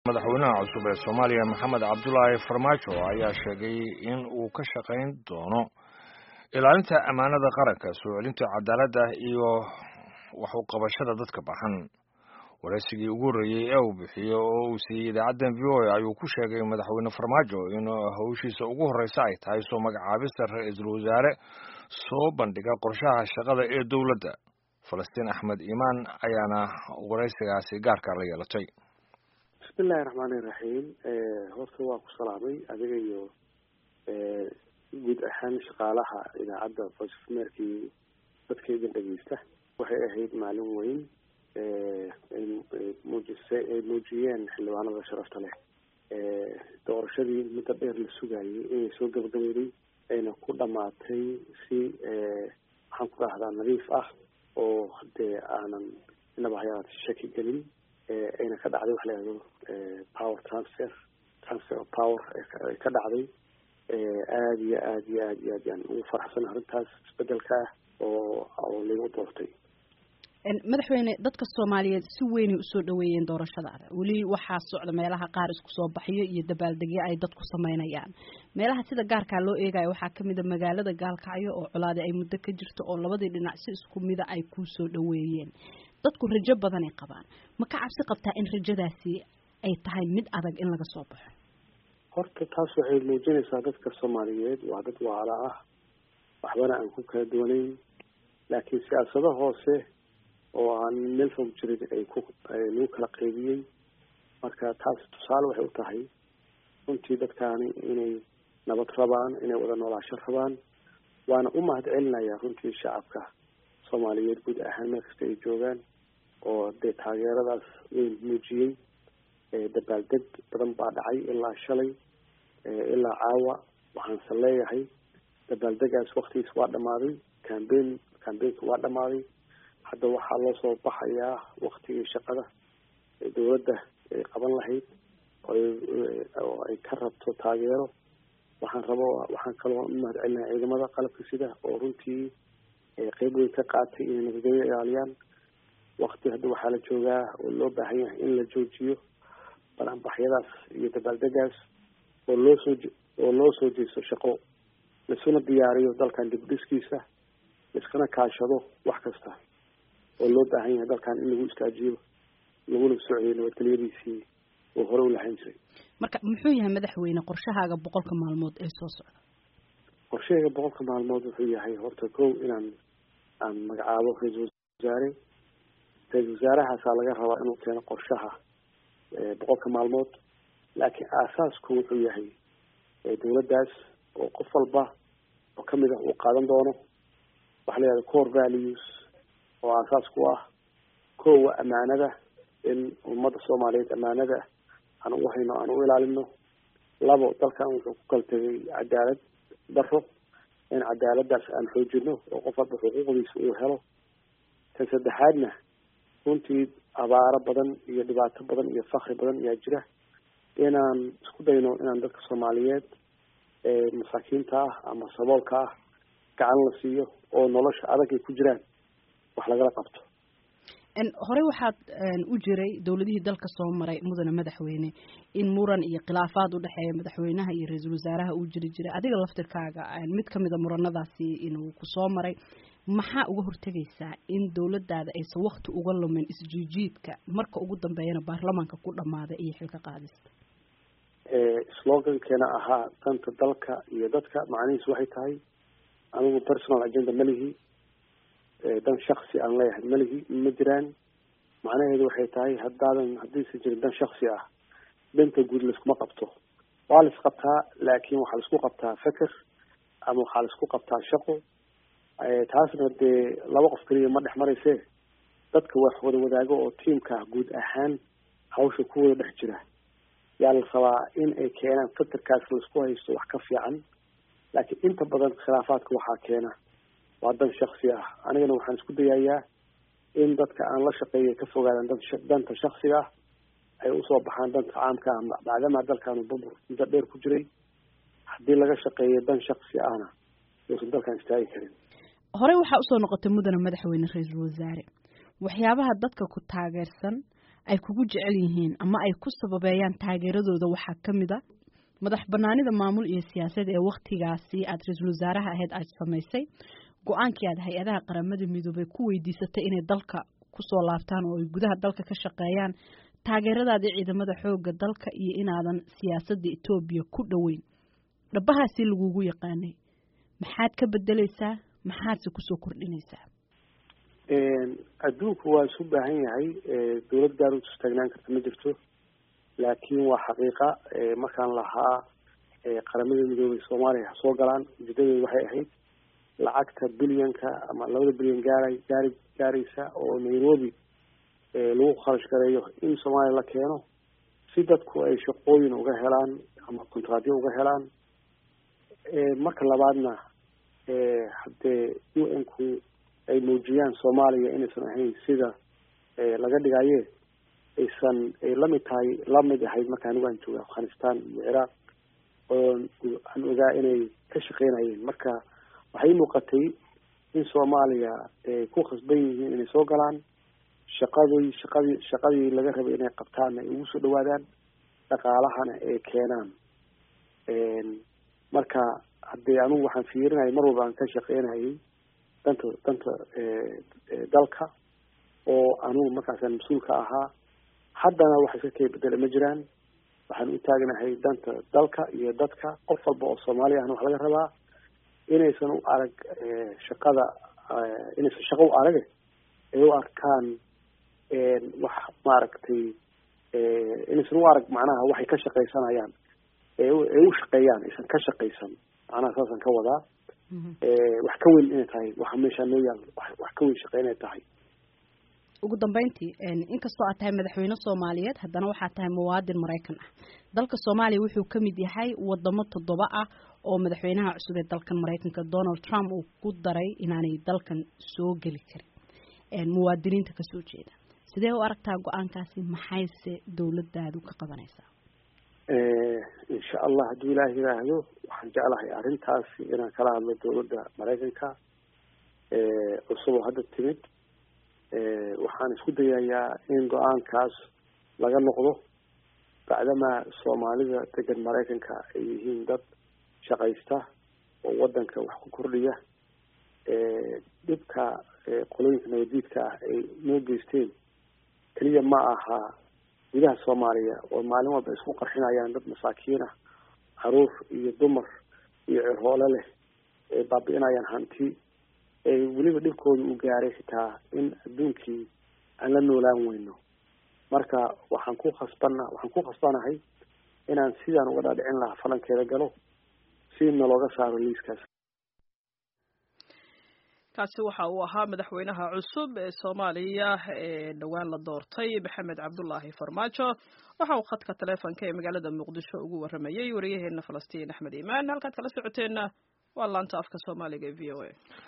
madaxweynaha cusub ee soomaaliya maxamed cabdulaahi farmaajo ayaa sheegay in uu ka shaqayn doono ilaalinta ammaanada qaranka soo celinta cadaaladda iyo wax u qabashada dadka baxan waraysigii ugu horreeyey ee uu bixiyo oo uu siiyey idaacaddan v o a ayuu ku sheegay madaxweyne farmaajo in hawshiisa ugu horreysa ay tahay soo magacaabista ra-iisul wasaare soo bandhiga qorshaha shaqada ee dowladda falastiin axmed iimaan ayaana waraysigaasi gaarka la yeelatay bismillahi raxmaani iraxiim horta waa ku salaamay adiga iyo guud ahaan shaqaalaha idaacadda voice of amerikii dadka idin dhegeysta waxay ahayd maalin weyn muujise ay muujiyeen xildhibaanada sharafta leh doorashadii muddo dheer la sugayay inay soo gabagabeyday ayna ku dhamaatay si maxaan ku dhahdaa nadiif ah oo dee aanan inaba hayaat shaki gelin ayna ka dhacday waxa la yihahdo power transfer transfer of power ay ka dhacday aada iyo aad iyo aad iyo aad yaan ugu faraxsan arrintaas isbedelka ah oo oo lagu doortay madaxweyne dadka soomaaliyeed si weynay usoo dhaweeyeen doorashadaada weli waxaa socda meelaha qaar isku soo baxyo iyo dabaaldegyo ay dadku sameynayaan meelaha sida gaarkaa loo eegayo waxaa kamid a magaalada gaalkacyo oo colaadi ay muddo ka jirto oo labadii dhinac si isku mida ay kusoo dhaweeyeen dadku rajo badanay qabaan ma ka cabsi qabtaa in rajadaasi ay tahay mid adag in laga soo baxo horta taas waxay muujinaysaa dadka soomaaliyeed waa dad waala ah waxbana aan ku kala duwanayn laakiin siyaasado hoose oo aan meel fog jirin ay ku lagu kala qaybiyey marka taas tusaale waxay u tahay runtii dadkaani inay nabad rabaan inay wada noolaasho rabaan waana u mahad celinaya runtii shacabka soomaaliyeed guud ahaan meel kasta ay joogaan oo dee taageeradaas weyn muujiyey dabaaldeg badan baa dhacay ilaa shalay ilaa caawa waxaanse leeyahay dabaaldegaas waktigiis waa dhamaaday cambein cambeynka waa dhamaaday hadda waxaa loo soo baxayaa waktigii shaqada dowladda ay qaban lahayd oo ay ka rabto taageero waxaan rabo waxaan kaloo u mahad celinaha ciidamada qalabka sida oo runtii qeyb weyn ka qaatay inay nabadgelyo ilaaliyaan wakti hadda waxaa la joogaa oo loo baahan yahay in la joojiyo balanbaxyadaas iyo dabaaldegaas oo loo soo oo loo soo jeesto shaqo laisuna diyaariyo dalkan dib dhiskiisa laiskana kaashado wax kasta oo loo baahan yahay dalkan in lagu istaajiyo laguna socdiyo nabadgelyadiisii oo hore u lahayn jiray marka muxuu yahay madaxweyne qorshahaaga boqolka maalmood ee soo socda qorshahayga boqolka maalmood wuxuu yahay horta kow inaan aan magacaabo ra-iisul wasaare ra-iisul wasaarahaasaa laga rabaa inuu keeno qorshaha boqolka maalmood laakiin aasaasku wuxuu yahay dowladdaas oo qof walba oo kamid ah uu qaadan doono waxa la yihahda core values oo aasaas ku ah kowa amaanada in ummadda soomaaliyeed amaanada aan u hayno aan u ilaalino labo dalkan wuxuu ku kala tegay cadaalad daro in cadaaladdaas aan xoojino oo qof walba xuquuqdiisa uu helo tan saddexaadna runtii abaaro badan iyo dhibaato badan iyo fakri badan ayaa jira inaan isku dayno inaan dadka soomaaliyeed masaakiinta ah ama saboolka ah gacan la siiyo oo nolosha adag ay ku jiraan wax lagala qabto horey waxaad u jiray dowladihii dalka soo maray mudane madaxweyne in muran iyo khilaafaad udhexeeya madaxweynaha iyo ra-iisul wasaaraha uu jiri jiray adiga laftirkaaga mid kamid a muranadaasi inuu kusoo maray maxaa uga hortegaysaa in dowladaada aysan wakti uga lumin isjiijiidka marka ugu dambeeyana baarlamaanka ku dhamaada iyo xilka qaadista slogankeena ahaa danta dalka iyo dadka macnihiis waxay tahay anigu personal agenda malihi dan shaksi aan leeyahay malihi ma jiraan macnaheedu waxay tahay haddaadan haddiisan jirin dan shaksi ah danta guud laiskuma qabto waa lais qabtaa laakin waxaa laisku qabtaa feker ama waxaa laisku qabtaa shaqo taasna dee laba qof keliya ma dhex marayse dadka wax wada wadaago oo tiamka guud ahaan hawsha ku wada dhex jira yaa la rabaa in ay keenaan fekerkaas laisku haysto wax ka fiican laakiin inta badan khilaafaadka waxaa keena waa dan shaksi ah anigana waxaan isku dayayaa in dadka aan la shaqeeya ka fogaadaan danta shaksiga ah ay usoo baxaan danta caamka ah maadaama dalkaanu bubur muddo dheer ku jiray haddii laga shaqeeyo dan shaksi ahna uusan dalkan istaagi karin horey waxaa usoo noqotay mudane madaxweyne ra-iisul wasaare waxyaabaha dadka ku taageersan ay kugu jecel yihiin ama ay ku sababeeyaan taageeradooda waxaa ka mid a madax banaanida maamul iyo siyaasad ee waktigaasi aada ra-iisul wasaaraha ahayd aad samaysay go-aankii aad hay-adaha qaramada midoobay ku weydiisatay inay dalka kusoo laabtaan oo ay gudaha dalka ka shaqeeyaan taageeradaadii ciidamada xooga dalka iyo inaadan siyaasadda etoobiya ku dhoweyn dhabahaasi lagugu yaqaanay maxaad ka bedeleysaa maxaadse kusoo kordhinaysaa adduunku waa isu baahan yahay dawlad gaar u istaagnaan karta ma jirto laakiin waa xaqiiqa markaan lahaa qaramada midoobay soomaaliya ha soo galaan ujeedadeedu waxay ahayd lacagta bilyanka ama labada bilyan gaaray gaari gaaraysa oo nairobi lagu kharash gareeyo in soomaaliya la keeno si dadku ay shaqooyin uga helaan ama kontraadyo uga helaan marka labaadna haddee u n ku ay muujiyaan soomaaliya inaysan ahayn sida laga dhigaye aysan ay lamid tahay lamid ahayd marka anigu aan jooga afghanistan iyo ciraaq oo aan ogaa inay ka shaqeynayeen marka waxay muuqatay in soomaaliya ku khasban yihiin inay soo galaan shaqadii shaqadii shaqadii laga rabay inay qabtaan ay ugu soo dhawaadaan dhaqaalahana ay keenaan marka haddee anigu waxaan fiirinayay mar walba aan ka shaqeynayay danta danta dalka oo anigu markaasaan mas-uulka ahaa haddana wax iska kay bedela ma jiraan waxaan u taagnahay danta dalka iyo dadka qof walba oo soomaali ahna wax laga rabaa inaysan u arag shaqada inaysan shaqo u arage ay u arkaan wax maaragtay inaysan u arag macnaha waxay ka shaqaysanayaan ay u shaqeeyaan aysan ka shaqaysan macnaha saasaan ka wadaa wax ka weyn inay tahay waxa meeshaa noo yaal wax ka weyn shaqe inay tahay ugu dambeyntii inkastoo aad tahay madaxweyne soomaaliyeed haddana waxaad tahay muwaadin maraykan ah dalka soomaaliya wuxuu ka mid yahay wadamo toddoba ah oo madaxweynaha cusub ee dalkan maraykanka donald trump uu ku daray inaanay dalkan soo geli karin muwaadiniinta kasoo jeeda sidee u aragtaa go-aankaasi maxayse dawladdaadu ka qabanaysaa insha allah hadduu ilaah yiraahdo waxaan jeclahay arrintaasi inaan kala hadlo dawladda maraykanka cusub oo hadda timid waxaan isku dayayaa in go-aankaas laga noqdo bacdamaa soomaalida degan maraykanka ay yihiin dad shaqaysta oo wadanka wax ku kordhiya dhibka qolooyinka nabadiidka ah ay noo geysteen keliya ma aha gudaha soomaaliya oo maalin walba isku qarxinayaan dad masaakiin ah caruur iyo dumar iyo cirhoole leh ay baabi'inayaan hanti weliba dhibkooda uu gaaray xitaa in adduunkii aan la noolaan weyno marka waxaan ku khasbana waxaan ku khasbanahay inaan sidaan uga dhaadhicin lahaa falankeeda galo si nalooga saaro liiskaas kaasi waxa uu ahaa madaxweynaha cusub ee soomaaliya ee dhowaan la doortay maxamed cabdulaahi farmaajo waxa uu khadka taleefonka ee magaalada muqdisho ugu waramayey wariyaheena falastiin axmed iimaan halkaad kala socoteenna waa laanta afka soomaaliga ee v o a